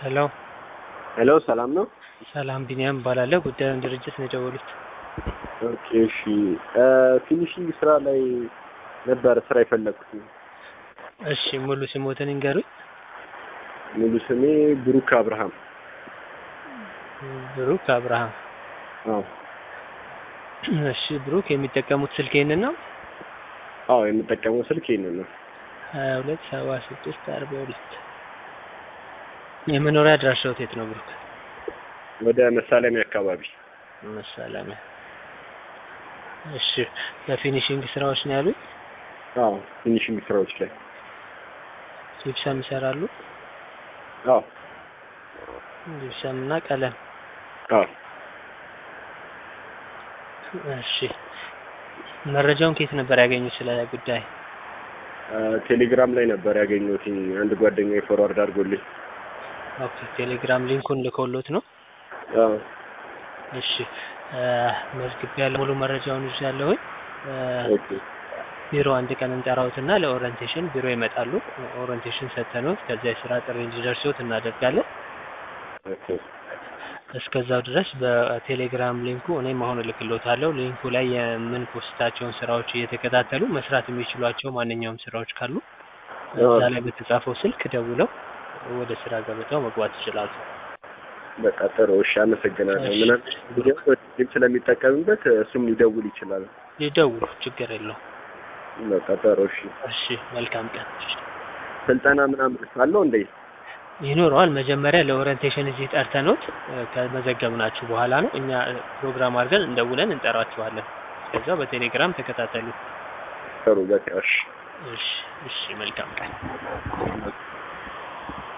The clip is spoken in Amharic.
ሄሎ ሄሎ ሰላም ነው? ሰላም ቢኒያም እባላለሁ። ጉዳዩን ድርጅት ነው የደወሉት። ኦኬ እሺ። ፊኒሺንግ ስራ ላይ ነበር ስራ የፈለኩት። እሺ ሙሉ ስሞትን ይንገሩኝ። ሙሉ ስሜ ብሩክ አብርሃም። ብሩክ አብርሃም። አዎ እሺ ብሩክ የሚጠቀሙት ስልክ ይህንን ነው? አዎ የምጠቀመው ስልክ ይሄንን ነው። ሀያ ሁለት ሰባ ስድስት አርባ ሁለት የመኖሪያ አድራሻዎት የት ነው ብሩክ? ወደ መሳለሚያ አካባቢ። መሳለሚያ። እሺ በፊኒሽንግ ስራዎች ነው ያሉኝ? አዎ ፊኒሺንግ ስራዎች ላይ ጂፕሰም ይሰራሉ? አዎ ጂፕሰም እና ቀለም። አዎ እሺ መረጃውን ከየት ነበር ያገኙት ስለ ጉዳይ? ቴሌግራም ላይ ነበር ያገኘሁት። አንድ ጓደኛዬ ፎርዋርድ አድርጎልኝ። ኦኬ ቴሌግራም ሊንኩን ልኮሎት ነው? አዎ እሺ መዝግቤ ያለ ሙሉ መረጃውን ይዣለሁኝ። ኦኬ ቢሮ አንድ ቀን እንጠራዎትና ለኦሪንቴሽን ቢሮ ይመጣሉ። ኦሪንቴሽን ሰተኖት ከዚያ የስራ ጥሪ እንዲደርሶት እናደርጋለን። ኦኬ እስከዛው ድረስ በቴሌግራም ሊንኩ እኔም አሁን እልክሎታለሁ። ሊንኩ ላይ የምንፖስታቸውን ስራዎች እየተከታተሉ መስራት የሚችሏቸው ማንኛውም ስራዎች ካሉ እዛ ላይ በተጻፈው ስልክ ደውለው ወደ ስራ ገበታው መግባት ይችላሉ። በቃ ጥሩ እሺ፣ አመሰግናለሁ። እሺ። ምናምን ጊዜ ስለሚጠቀምበት እሱም ሊደውል ይችላል። ይደውሉ፣ ችግር የለውም። በቃ ጥሩ እሺ። እሺ መልካም ቀን። ስልጠና ምናምን አለው እንዴ? ይኖረዋል። መጀመሪያ ለኦሪንቴሽን እዚህ ጠርተኖት ከመዘገብናችሁ በኋላ ነው እኛ ፕሮግራም አድርገን እንደውለን እንጠራችኋለን። ከዛ በቴሌግራም ተከታተሉ። ጥሩ በቃ እሺ። እሺ እሺ፣ መልካም ቀን።